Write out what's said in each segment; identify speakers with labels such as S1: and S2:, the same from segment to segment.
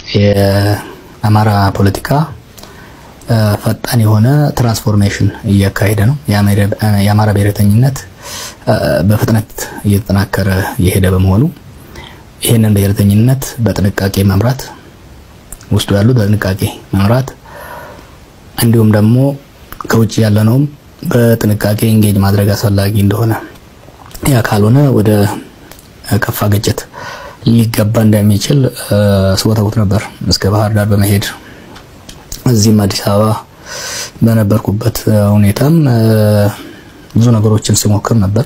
S1: የአማራ ፖለቲካ ፈጣን የሆነ ትራንስፎርሜሽን እያካሄደ ነው። የአማራ ብሔረተኝነት በፍጥነት እየተጠናከረ የሄደ በመሆኑ ይህንን ብሔረተኝነት በጥንቃቄ መምራት ውስጡ ያሉ በጥንቃቄ መምራት እንዲሁም ደግሞ ከውጭ ያለነውም በጥንቃቄ ኢንጌጅ ማድረግ አስፈላጊ እንደሆነ ያ ካልሆነ ወደ ከፋ ግጭት ሊገባ እንደሚችል ስወተውት ነበር እስከ ባህር ዳር በመሄድ እዚህም አዲስ አበባ በነበርኩበት ሁኔታም ብዙ ነገሮችን ስሞክር ነበር።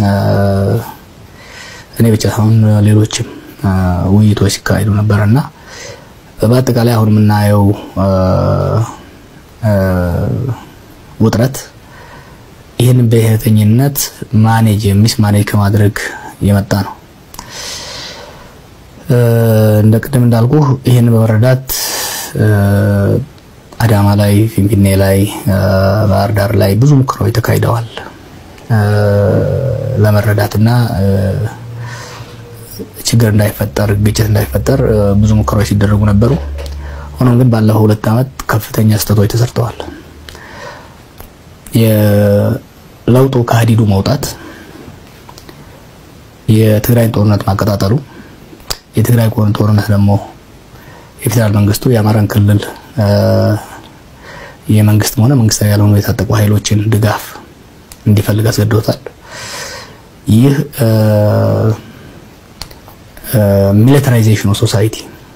S1: እኔ ብቻ ሳይሆን ሌሎችም ውይይቶች ሲካሄዱ ነበር እና በአጠቃላይ አሁን የምናየው ውጥረት ይህን ብሔረተኝነት ማኔጅ የሚስ ማኔጅ ከማድረግ የመጣ ነው። እንደ ቅድም እንዳልኩ ይህን በመረዳት አዳማ ላይ፣ ፊንፊኔ ላይ፣ ባህር ዳር ላይ ብዙ ሙከራዎች ተካሂደዋል ለመረዳትና ችግር እንዳይፈጠር ግጭት እንዳይፈጠር ብዙ ሙከራዎች ሲደረጉ ነበሩ። ሆኖም ግን ባለፈው ሁለት ዓመት ከፍተኛ ስህተቶች ተሰርተዋል። የለውጡ ከሀዲዱ መውጣት፣ የትግራይን ጦርነት ማቀጣጠሉ፣ የትግራይ ጦርነት ደግሞ የፌዴራል መንግስቱ የአማራን ክልል የመንግስትም ሆነ መንግስታዊ ያልሆኑ የታጠቁ ኃይሎችን ድጋፍ እንዲፈልግ አስገድዶታል። ይህ ሚሊታራይዜሽን ኦፍ ሶሳይቲ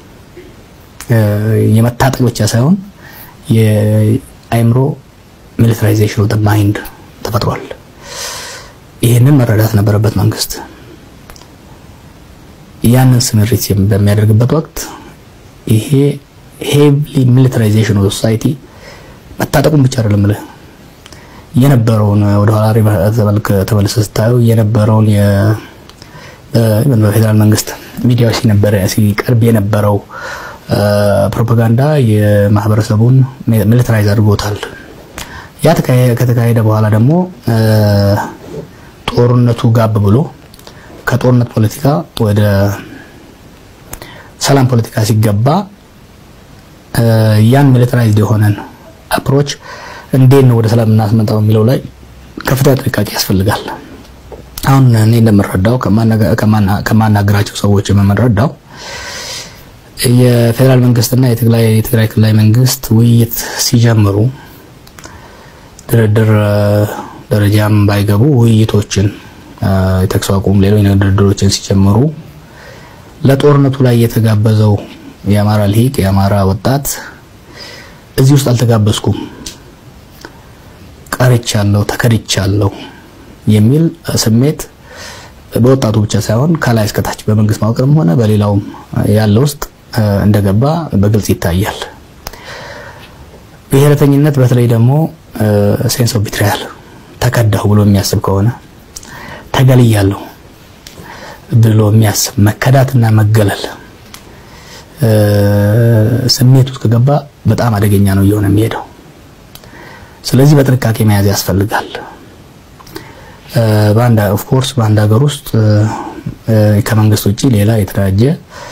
S1: የመታጠቅ ብቻ ሳይሆን የአይምሮ ሚሊታራይዜሽን ኦፍ ማይንድ ተፈጥሯል። ይህንን መረዳት ነበረበት መንግስት። ያንን ስምሪት በሚያደርግበት ወቅት ይሄ ሄቪሊ ሚሊታራይዜሽን ኦፍ ሶሳይቲ መታጠቁን ብቻ አይደለም ልህ የነበረውን ወደ ኋላ ተመልሰህ ስታየው የነበረውን በፌዴራል መንግስት ሚዲያዎች ሲነበረ ሲቀርብ የነበረው ፕሮፓጋንዳ የማህበረሰቡን ሚሊታራይዝ አድርጎታል። ያ ከተካሄደ በኋላ ደግሞ ጦርነቱ ጋብ ብሎ ከጦርነት ፖለቲካ ወደ ሰላም ፖለቲካ ሲገባ ያን ሚሊታራይዝድ የሆነን አፕሮች እንዴት ነው ወደ ሰላም እናስመጣው የሚለው ላይ ከፍተኛ ጥንቃቄ ያስፈልጋል። አሁን እኔ እንደምረዳው ከማናገራቸው ሰዎች የምንረዳው የፌዴራል መንግስትና የትግራይ ክልላዊ መንግስት ውይይት ሲጀምሩ ድርድር ደረጃም ባይገቡ ውይይቶችን የተኩስ አቁም፣ ሌሎች ድርድሮችን ሲጀምሩ ለጦርነቱ ላይ የተጋበዘው የአማራ ልሂቅ የአማራ ወጣት እዚህ ውስጥ አልተጋበዝኩም፣ ቀርቻለሁ፣ ተከድቻለሁ የሚል ስሜት በወጣቱ ብቻ ሳይሆን ከላይ እስከታች በመንግስት መዋቅርም ሆነ በሌላውም ያለ ውስጥ እንደገባ በግልጽ ይታያል። ብሔረተኝነት በተለይ ደግሞ ሴንስ ኦፍ ቢትሪያል ተከዳሁ ብሎ የሚያስብ ከሆነ ተገልያለሁ ብሎ የሚያስብ መከዳትና መገለል ስሜት ውስጥ ከገባ በጣም አደገኛ ነው እየሆነ የሚሄደው። ስለዚህ በጥንቃቄ መያዝ ያስፈልጋል። በአንድ ኦፍ ኮርስ በአንድ ሀገር ውስጥ ከመንግስት ውጪ ሌላ የተደራጀ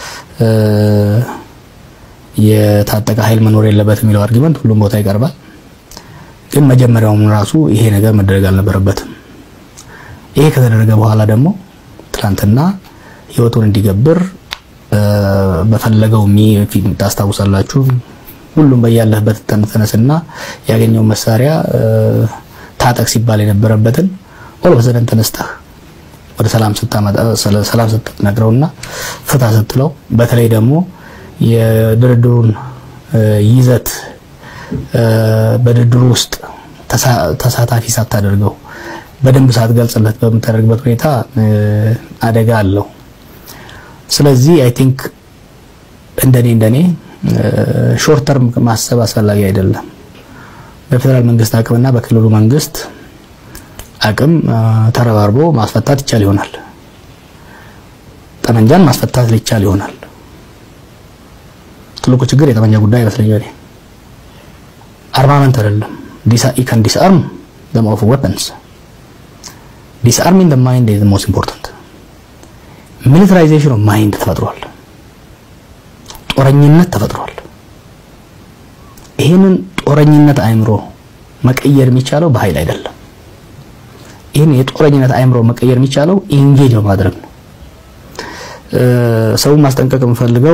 S1: የታጠቀ ኃይል መኖር የለበትም የሚለው አርጊመንት ሁሉም ቦታ ይቀርባል። ግን መጀመሪያውም ራሱ ይሄ ነገር መደረግ አልነበረበትም። ይሄ ከተደረገ በኋላ ደግሞ ትናንትና ህይወቱን እንዲገብር በፈለገው ታስታውሳላችሁ። ሁሉም በያለህበት ተነስና ያገኘው መሳሪያ ታጠቅ ሲባል የነበረበትን ኦል በሰደን ተነስተህ ወደ ሰላም ስታመጣ ሰላም ስትነግረውና ፍታ ስትለው በተለይ ደግሞ የድርድሩን ይዘት በድርድሩ ውስጥ ተሳታፊ ሳታደርገው በደንብ ሳትገልጽለት በምታደርግበት ሁኔታ አደጋ አለው። ስለዚህ አይ ቲንክ እንደኔ እንደኔ ሾርት ተርም ማሰብ አስፈላጊ አይደለም። በፌዴራል መንግስት አቅምና በክልሉ መንግስት አቅም ተረባርቦ ማስፈታት ይቻል ይሆናል። ጠመንጃን ማስፈታት ሊቻል ይሆናል። ትልቁ ችግር የጠመንጃ ጉዳይ ይመስለኛል። አርማመንት አይደለም። ዩ ካን ዲስአርም ዘም ኦፍ ዌፐንስ ዲስአርሚንግ ዘ ማይንድ ኢዝ ሞስት ኢምፖርታንት። ሚሊታራይዜሽን ኦፍ ማይንድ ተፈጥሯል። ጦረኝነት ተፈጥሯል። ይህንን ጦረኝነት አእምሮ መቀየር የሚቻለው በኃይል አይደለም። ይህን የጦረኝነት አእምሮ መቀየር የሚቻለው ኢንጌጅ በማድረግ ነው። ሰውን ማስጠንቀቅ የምፈልገው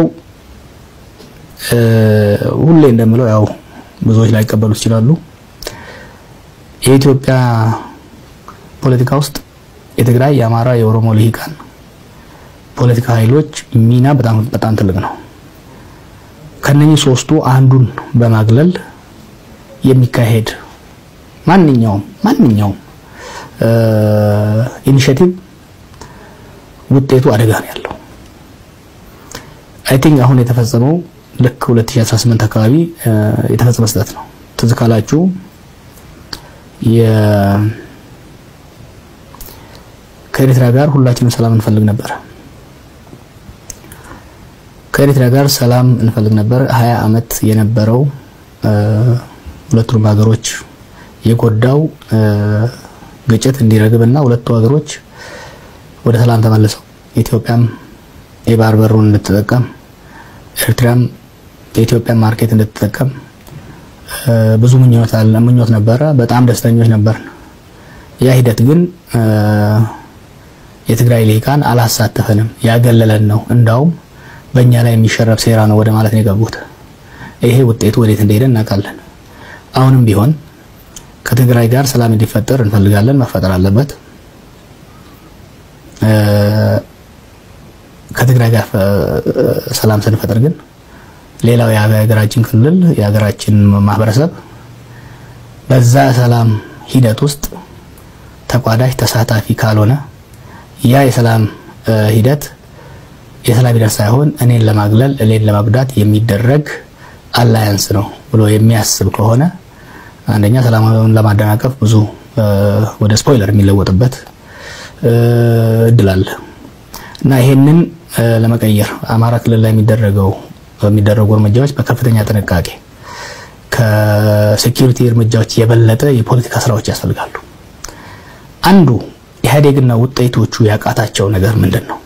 S1: ሁሌ እንደምለው ያው ብዙዎች ላይቀበሉት ይችላሉ። የኢትዮጵያ ፖለቲካ ውስጥ የትግራይ፣ የአማራ፣ የኦሮሞ ልሂቃን ፖለቲካ ኃይሎች ሚና በጣም በጣም ትልቅ ነው። ከነኚህ ሶስቱ አንዱን በማግለል የሚካሄድ ማንኛውም ማንኛውም ኢኒሼቲቭ ውጤቱ አደጋ ነው ያለው። አይ ቲንክ አሁን የተፈጸመው ልክ 2018 አካባቢ የተፈጸመ ስህተት ነው። ትዝ ካላችሁ ከኤርትራ ጋር ሁላችንም ሰላም እንፈልግ ነበር። ከኤርትራ ጋር ሰላም እንፈልግ ነበር። ሀያ አመት የነበረው ሁለቱንም ሀገሮች የጎዳው ግጭት እንዲረግብና ሁለቱ ሀገሮች ወደ ሰላም ተመልሰው ኢትዮጵያም የባህር በሩን እንድትጠቀም ኤርትራም የኢትዮጵያን ማርኬት እንድትጠቀም ብዙ ምኞት አለ ምኞት ነበረ። በጣም ደስተኞች ነበርን። ያ ሂደት ግን የትግራይ ልሂቃን አላሳተፈንም፣ ያገለለን ነው። እንዳውም በእኛ ላይ የሚሸረብ ሴራ ነው ወደ ማለት ነው የገቡት። ይሄ ውጤቱ ወዴት እንደሄደ እናውቃለን። አሁንም ቢሆን ከትግራይ ጋር ሰላም እንዲፈጠር እንፈልጋለን፣ መፈጠር አለበት። ከትግራይ ጋር ሰላም ስንፈጥር ግን ሌላው የሀገራችን ክልል የሀገራችን ማህበረሰብ በዛ ሰላም ሂደት ውስጥ ተቋዳሽ ተሳታፊ ካልሆነ ያ የሰላም ሂደት የሰላም ሂደት ሳይሆን እኔን ለማግለል እኔን ለመጉዳት የሚደረግ አላያንስ ነው ብሎ የሚያስብ ከሆነ አንደኛ ሰላማዊውን ለማደናቀፍ ብዙ ወደ ስፖይለር የሚለወጥበት እድል አለ እና ይሄንን ለመቀየር አማራ ክልል ላይ የሚደረገው የሚደረጉ እርምጃዎች በከፍተኛ ጥንቃቄ ከሴኪሪቲ እርምጃዎች የበለጠ የፖለቲካ ስራዎች ያስፈልጋሉ። አንዱ ኢህአዴግና ውጤቶቹ ያቃታቸው ነገር ምንድን ነው?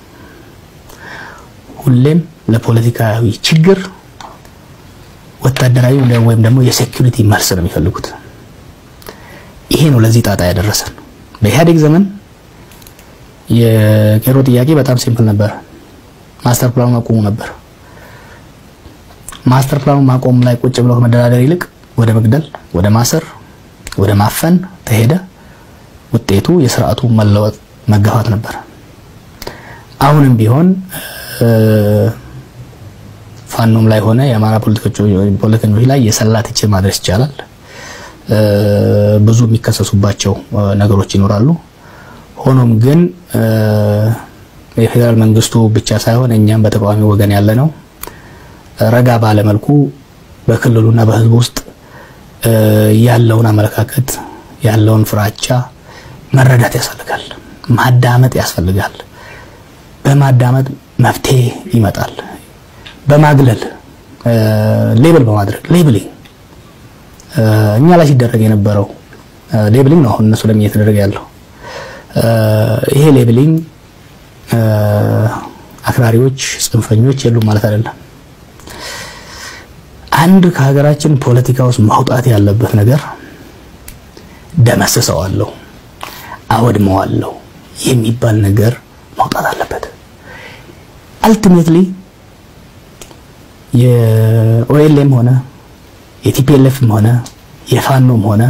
S1: ሁሌም ለፖለቲካዊ ችግር ወታደራዊ ወይም ደግሞ የሴኪሪቲ መልስ ነው የሚፈልጉት። ይሄ ነው ለዚህ ጣጣ ያደረሰን። በኢህአዴግ ዘመን የቄሮ ጥያቄ በጣም ሲምፕል ነበር። ማስተር ፕላኑ አቁሙ ነበር። ማስተር ፕላኑ ማቆም ላይ ቁጭ ብለው ከመደራደር ይልቅ ወደ መግደል፣ ወደ ማሰር፣ ወደ ማፈን ተሄደ። ውጤቱ የስርዓቱ መለወጥ መገፋት ነበር። አሁንም ቢሆን ፋኖም ላይ ሆነ የአማራ ፖለቲከኞች ላይ የሰላ ትችት ማድረስ ይቻላል። ብዙ የሚከሰሱባቸው ነገሮች ይኖራሉ። ሆኖም ግን የፌዴራል መንግስቱ ብቻ ሳይሆን እኛም በተቃዋሚ ወገን ያለ ነው ረጋ ባለመልኩ በክልሉና በህዝቡ ውስጥ ያለውን አመለካከት ያለውን ፍራቻ መረዳት ያስፈልጋል። ማዳመጥ ያስፈልጋል። በማዳመጥ መፍትሄ ይመጣል። በማግለል ሌብል በማድረግ ሌብሊንግ እኛ ላይ ሲደረግ የነበረው ሌብሊንግ ነው አሁን እነሱ ለምን እየተደረገ ያለው ይሄ ሌብሊንግ አክራሪዎች፣ ጽንፈኞች የሉም ማለት አይደለም። አንድ ከሀገራችን ፖለቲካ ውስጥ ማውጣት ያለበት ነገር ደመስሰዋለሁ፣ አወድመዋለሁ የሚባል ነገር ማውጣት አለበት። አልቲሜትሊ የኦኤልኤም ሆነ የቲፒኤልኤፍም ሆነ የፋኖም ሆነ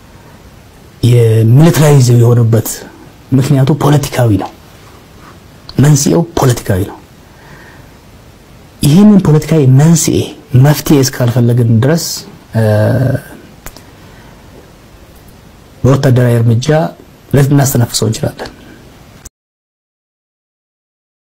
S1: የሚሊታራይዝ የሆኑበት ምክንያቱ ፖለቲካዊ ነው። መንስኤው ፖለቲካዊ ነው። ይህንን ፖለቲካዊ መንስኤ መፍትሄ እስካልፈለግን ድረስ በወታደራዊ እርምጃ ልናስተነፍሰው እንችላለን።